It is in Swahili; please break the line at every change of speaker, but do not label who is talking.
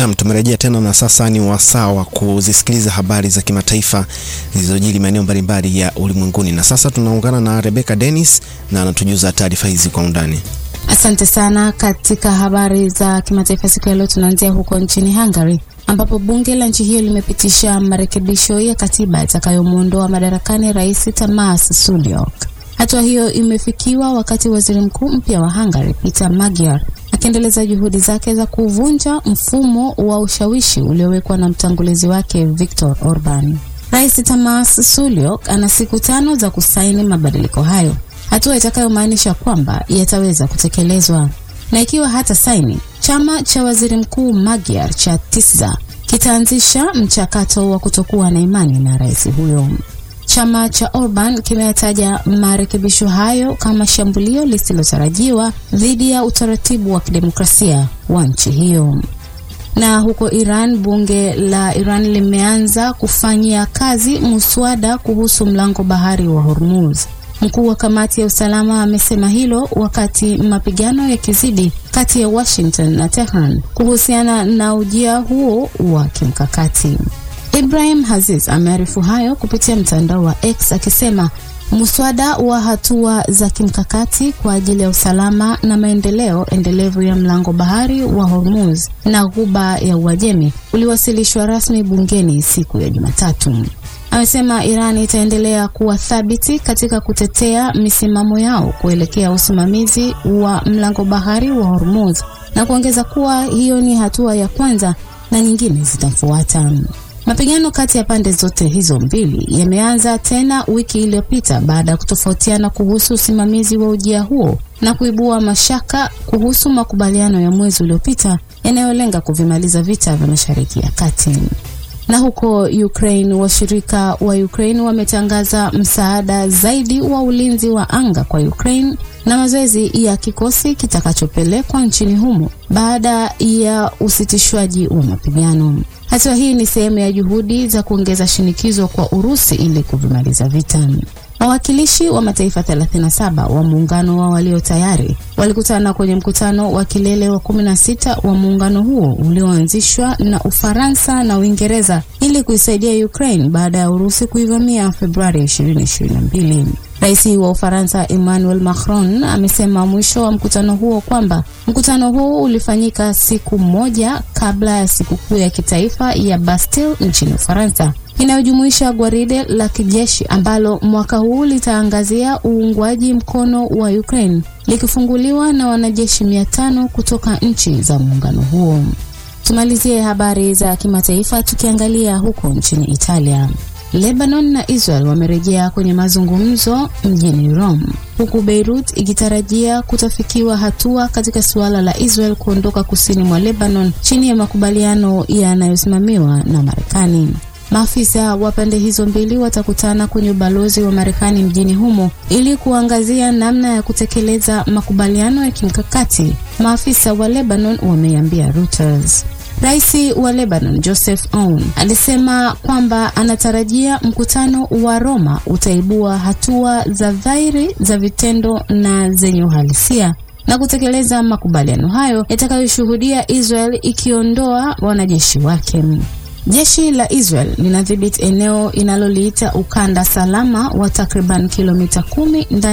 Naam, tumerejea tena na sasa ni wasaa wa kuzisikiliza habari za kimataifa zilizojiri maeneo mbalimbali ya ulimwenguni, na sasa tunaungana na Rebecca Dennis na anatujuza taarifa hizi kwa undani.
Asante sana. Katika habari za kimataifa siku ya leo, tunaanzia huko nchini Hungary ambapo bunge la nchi hiyo limepitisha marekebisho ya katiba itakayomwondoa madarakani rais Tamas Sulyok. Hatua hiyo imefikiwa wakati waziri mkuu mpya wa Hungary Peter Magyar akiendeleza juhudi zake za kuvunja mfumo wa ushawishi uliowekwa na mtangulizi wake Viktor Orban. Rais Tamas Sulyok ana siku tano za kusaini mabadiliko hayo, hatua itakayomaanisha kwamba yataweza kutekelezwa, na ikiwa hata saini, chama cha waziri mkuu Magyar cha TISZA kitaanzisha mchakato wa kutokuwa na imani na rais huyo. Chama cha Orban kimeyataja marekebisho hayo kama shambulio lisilotarajiwa dhidi ya utaratibu wa kidemokrasia wa nchi hiyo. Na huko Iran, bunge la Iran limeanza kufanyia kazi muswada kuhusu mlango bahari wa Hormuz. Mkuu wa kamati ya usalama amesema hilo wakati mapigano yakizidi kati ya Washington na Tehran kuhusiana na ujia huo wa kimkakati. Ibrahim Aziz amearifu hayo kupitia mtandao wa X akisema muswada wa hatua za kimkakati kwa ajili ya usalama na maendeleo endelevu ya mlango bahari wa Hormuz na ghuba ya Uajemi uliwasilishwa rasmi bungeni siku ya Jumatatu. Amesema Iran itaendelea kuwa thabiti katika kutetea misimamo yao kuelekea usimamizi wa mlango bahari wa Hormuz na kuongeza kuwa hiyo ni hatua ya kwanza na nyingine zitafuata. Mapigano kati ya pande zote hizo mbili yameanza tena wiki iliyopita baada ya kutofautiana kuhusu usimamizi wa ujia huo na kuibua mashaka kuhusu makubaliano ya mwezi uliopita yanayolenga kuvimaliza vita vya Mashariki ya Kati. Na huko Ukraine, washirika wa Ukraine wametangaza msaada zaidi wa ulinzi wa anga kwa Ukraine na mazoezi ya kikosi kitakachopelekwa nchini humo baada ya usitishwaji wa mapigano. Hatua hii ni sehemu ya juhudi za kuongeza shinikizo kwa Urusi ili kuvimaliza vita. Wawakilishi wa mataifa 37 wa muungano wa walio tayari walikutana kwenye mkutano wa kilele wa 16 wa muungano huo ulioanzishwa na Ufaransa na Uingereza ili kuisaidia Ukraine baada ya Urusi kuivamia Februari 2022. Rais wa Ufaransa Emmanuel Macron amesema mwisho wa mkutano huo kwamba mkutano huo ulifanyika siku moja kabla ya sikukuu ya kitaifa ya Bastille nchini Ufaransa inayojumuisha gwaride la kijeshi ambalo mwaka huu litaangazia uungwaji mkono wa Ukraine likifunguliwa na wanajeshi mia tano kutoka nchi za muungano huo. Tumalizie habari za kimataifa tukiangalia huko nchini Italia. Lebanon na Israel wamerejea kwenye mazungumzo mjini Rome, huku Beirut ikitarajia kutafikiwa hatua katika suala la Israel kuondoka kusini mwa Lebanon chini ya makubaliano yanayosimamiwa na Marekani. Maafisa wa pande hizo mbili watakutana kwenye ubalozi wa Marekani mjini humo ili kuangazia namna ya kutekeleza makubaliano ya kimkakati, maafisa wa Lebanon wameambia Reuters. Rais wa Lebanon Joseph Aoun alisema kwamba anatarajia mkutano wa Roma utaibua hatua za dhahiri za vitendo na zenye uhalisia na kutekeleza makubaliano hayo yatakayoshuhudia Israel ikiondoa wanajeshi wake. Jeshi la Israel linadhibiti eneo inaloliita ukanda salama wa takriban kilomita kumi ndani